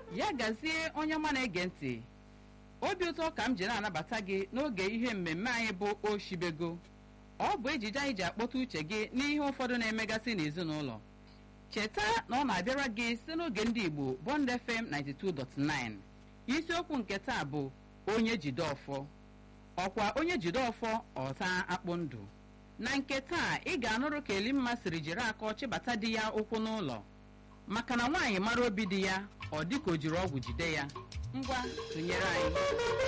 ya gazie onye ọma na-ege ntị obi ụtọ ka m ji na-anabata gị n'oge ihe mmemme anyị bụ oshibego ọ bụ ejije anyị ji akpọta uche gị n'ihe ụfọdụ na-emegasị n'ezinụlọ cheta na ọ na-abịara gị site n'oge ndị igbo bond fm 92.9 isiokwu nke taa bụ onye jide ọfọ ọkwa onye jide ọfọ ọta akpụ ndụ na nke taa ị ga-anụrụ ka elimma siri jiri aka chịbata di ya ụkwụ n'ụlọ maka na nwaanyị mara obi di ya ọ dịka o jiri ọgwụ jide ya ngwa tụnyere anyị